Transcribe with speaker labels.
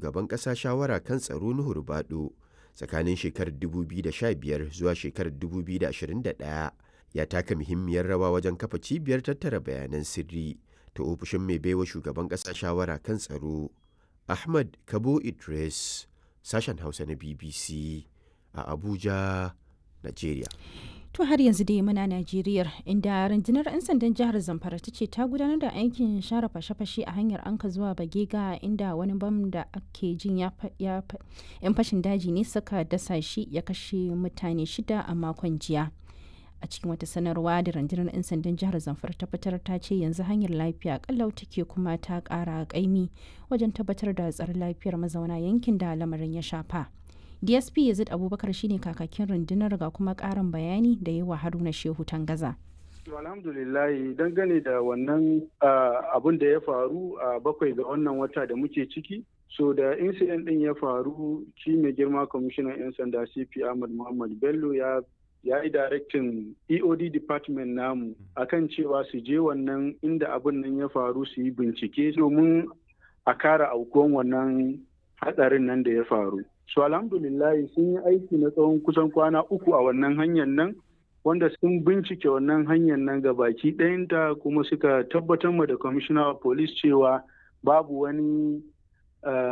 Speaker 1: shugaban ƙasa shawara kan tsaro Nuhu Rubado tsakanin shekarar 2015 zuwa shekarar 2021 ya taka muhimmiyar rawa wajen kafa cibiyar tattara bayanan sirri ta ofishin mai baiwa shugaban ƙasa shawara kan tsaro Ahmad Kabo Idris sashen Hausa na BBC a Abuja, Najeriya.
Speaker 2: To har yanzu dai muna Najeriya inda rundunar 'yan sandan jihar Zamfara ta ce ta gudanar da aikin share fashe-fashe a hanyar anka zuwa Bagega inda wani bam da ake jin ya 'yan fashin daji ne suka dasa shi ya kashe mutane shida a makon jiya. A cikin wata sanarwa da rundunar 'yan sandan jihar Zamfara ta fitar ta ce yanzu hanyar lafiya kalau take kuma ta kara kaimi wajen tabbatar da tsaron lafiyar mazauna yankin da lamarin ya shafa. dsp yazid abubakar shine kakakin rundunar ga kuma karin bayani da yawa haruna shehu tangaza
Speaker 3: alhamdulillahi dangane da wannan abun da ya faru a bakwai ga wannan wata da muke ciki so da incident din ya faru shi mai girma kwamishinan 'yan sanda cp ahmad muhammad bello ya ya yi directin eod department namu akan cewa su je wannan inda abun nan ya faru su yi bincike domin a kara aukuwan wannan hatsarin nan da ya faru su alhamdulillah sun yi aiki na tsawon kusan kwana uku a wannan hanyar nan wanda sun bincike wannan hanyar nan ga baki ɗayanta kuma suka tabbatar ma da commissioner of police cewa babu wani